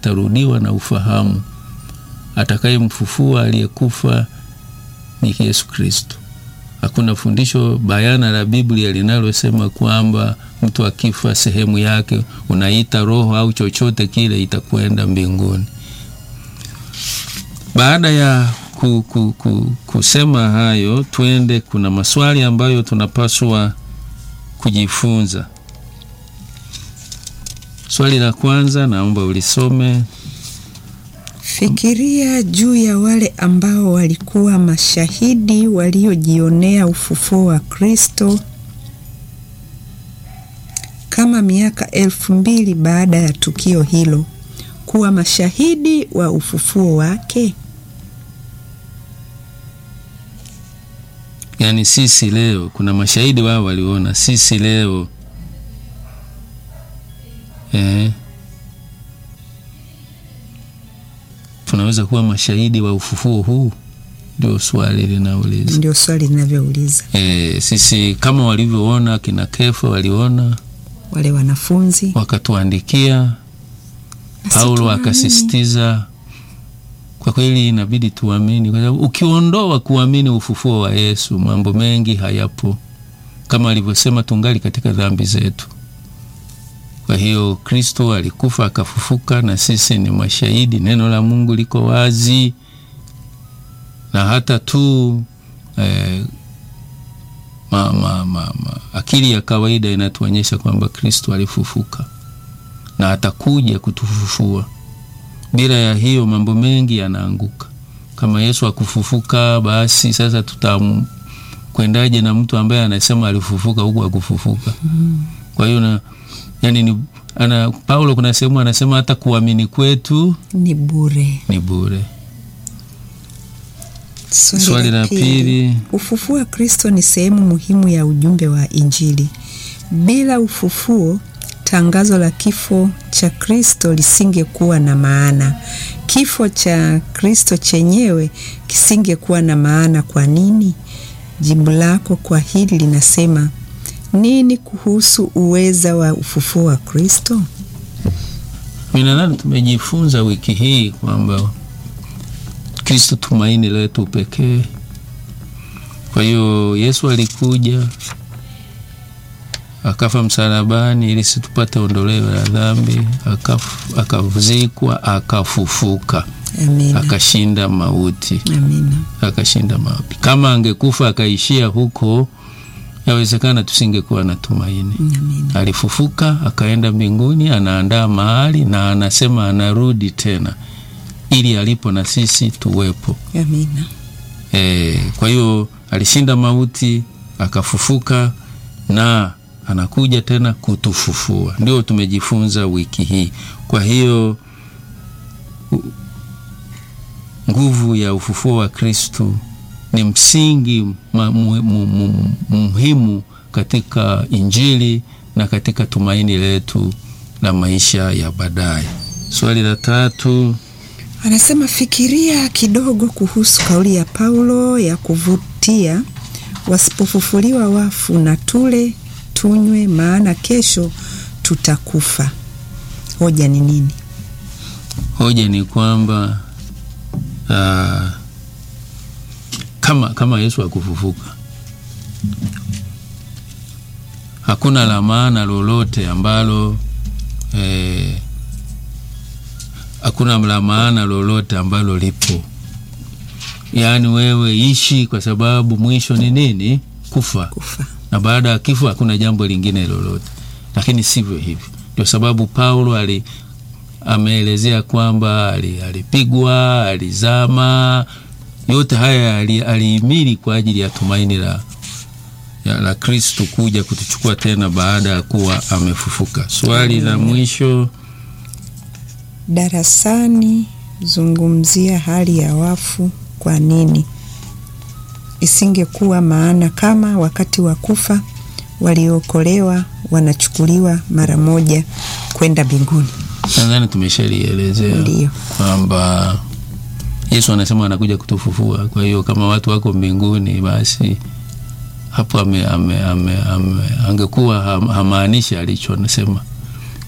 atarudiwa na ufahamu. Atakayemfufua aliyekufa ni Yesu Kristo. Hakuna fundisho bayana la Biblia linalosema kwamba mtu akifa sehemu yake unaita roho au chochote kile itakwenda mbinguni. Baada ya ku, ku, ku, kusema hayo, twende, kuna maswali ambayo tunapaswa kujifunza. Swali la kwanza naomba ulisome. Fikiria juu ya wale ambao walikuwa mashahidi waliojionea ufufuo wa Kristo kama miaka elfu mbili baada ya tukio hilo, kuwa mashahidi wa ufufuo wake. Yaani sisi leo, kuna mashahidi wao waliona, sisi leo eh, tunaweza kuwa mashahidi wa ufufuo huu? Ndio swali linauliza. Ndio swali linavyouliza. E, sisi kama walivyoona kina Kefa waliona Wale wanafunzi wakatuandikia, Paulo tuamini. akasisitiza. Kwa kweli inabidi tuamini, kwa sababu ukiondoa kuamini ufufuo wa Yesu, mambo mengi hayapo, kama alivyosema, tungali katika dhambi zetu. Kwa hiyo Kristo alikufa akafufuka, na sisi ni mashahidi. Neno la Mungu liko wazi, na hata tu eh, ma, ma, ma, ma, akili ya kawaida inatuonyesha kwamba Kristo alifufuka na atakuja kutufufua. Bila ya hiyo mambo mengi yanaanguka. Kama Yesu akufufuka, basi sasa tutakwendaje na mtu ambaye anasema alifufuka huku akufufuka? Kwa hiyo na yani ni, ana, Paulo kuna sehemu anasema hata kuamini kwetu ni bure. ni bure. Swali la pili. Ufufuo wa Kristo ni sehemu muhimu ya ujumbe wa Injili. Bila ufufuo, tangazo la kifo cha Kristo lisingekuwa na maana. Kifo cha Kristo chenyewe kisingekuwa na maana. Kwa nini? Jibu lako kwa hili linasema nini kuhusu uweza wa ufufuo wa Kristo? Mimi nadhani tumejifunza wiki hii kwamba Kristo tumaini letu pekee. Kwa hiyo Yesu alikuja akafa msalabani ili situpate ondoleo la dhambi, akaf- akazikwa, akafufuka, Amina. akashinda mauti, Amina. akashinda mauti. Kama angekufa akaishia huko, yawezekana tusingekuwa na tumaini. Amina. Alifufuka akaenda mbinguni, anaandaa mahali na anasema anarudi tena ili alipo na sisi tuwepo. Amina. E, kwa hiyo alishinda mauti akafufuka na anakuja tena kutufufua. Ndio tumejifunza wiki hii. Kwa hiyo u- nguvu ya ufufuo wa Kristo ni msingi ma- mu- mu- mu- muhimu katika Injili na katika tumaini letu la maisha ya baadaye. Swali la tatu. Anasema fikiria kidogo kuhusu kauli ya Paulo ya kuvutia, wasipofufuliwa wafu na tule tunywe, maana kesho tutakufa. Hoja ni nini? Hoja ni kwamba ah, kama kama Yesu akufufuka, hakuna la maana lolote ambalo eh, hakuna la maana lolote ambalo lipo. Yaani wewe ishi, kwa sababu mwisho ni nini? Kufa Kufa. na baada ya kifo hakuna jambo lingine lolote, lakini sivyo hivyo. Ndio sababu Paulo ali ameelezea kwamba ali- alipigwa, alizama, yote haya ali- alihimili kwa ajili ya tumaini la ya, la Kristo kuja kutuchukua tena baada ya kuwa amefufuka. Swali la mwisho, Darasani zungumzia hali ya wafu. Kwa nini isingekuwa maana kama wakati wa kufa waliookolewa wanachukuliwa mara moja kwenda mbinguni? nadhani tumeshalielezea Ndiyo. kwamba Yesu anasema anakuja kutufufua. Kwa hiyo kama watu wako mbinguni, basi hapo ame, ame, ame, ame, angekuwa ham- hamaanishi alicho anasema. Kwa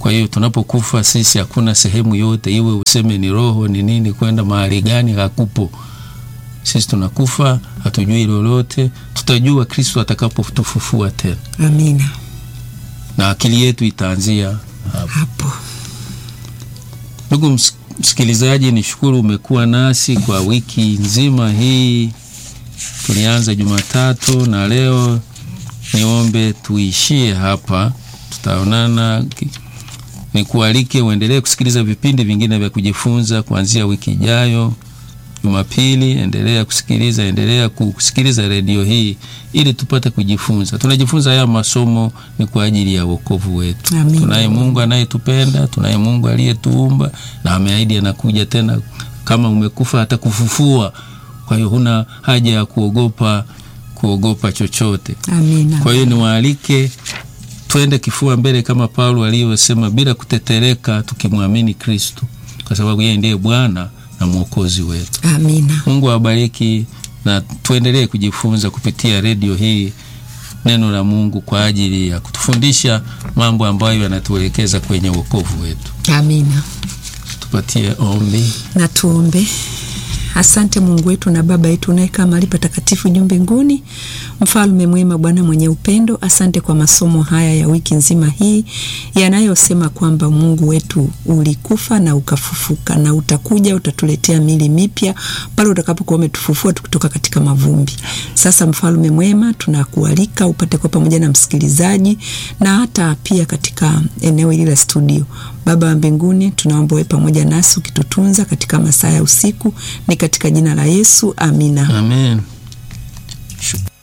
Kwa hiyo tunapokufa sisi, hakuna sehemu yote iwe useme ni roho ni nini, kwenda mahali gani, hakupo. Sisi tunakufa, hatujui lolote. Tutajua Kristo atakapotufufua tena, Amina. na akili yetu itaanzia hapo. Hapo Ndugu ms- msikilizaji, nishukuru umekuwa nasi kwa wiki nzima hii. Tulianza Jumatatu na leo niombe tuishie hapa, tutaonana. ki- Nikualike uendelee kusikiliza vipindi vingine vya kujifunza kuanzia wiki ijayo. Jumapili endelea kusikiliza, endelea kusikiliza redio hii ili tupate kujifunza. Tunajifunza haya masomo ni kwa ajili ya wokovu wetu. Amin. Tunaye Mungu anayetupenda, tunaye Mungu aliyetuumba na ameahidi anakuja tena. Kama umekufa atakufufua. Kwa hiyo huna haja ya kuogopa kuogopa chochote. amina. Kwa hiyo niwaalike twende kifua mbele kama Paulo alivyosema, bila kutetereka, tukimwamini Kristo, kwa sababu yeye ndiye Bwana na Mwokozi wetu. Amina. Mungu awabariki na tuendelee kujifunza kupitia redio hii neno la Mungu kwa ajili ya kutufundisha mambo ambayo yanatuelekeza kwenye wokovu wetu. Amina. Tupatie ombi. Na tuombe. Asante Mungu wetu na Baba yetu unayekaa mahali patakatifu juu mbinguni, mfalme mwema, Bwana mwenye upendo, asante kwa masomo haya ya wiki nzima hii yanayosema kwamba Mungu wetu ulikufa na ukafufuka na utakuja, utatuletea mili mipya pale utakapokuwa umetufufua tukitoka katika mavumbi. Sasa mfalme mwema, tunakualika upate kwa pamoja na msikilizaji na hata pia katika eneo hili la studio. Baba wa mbinguni, tunaomba uwe pamoja nasi ukitutunza katika masaa ya usiku, ni katika jina la Yesu, amina. Amen. Shu-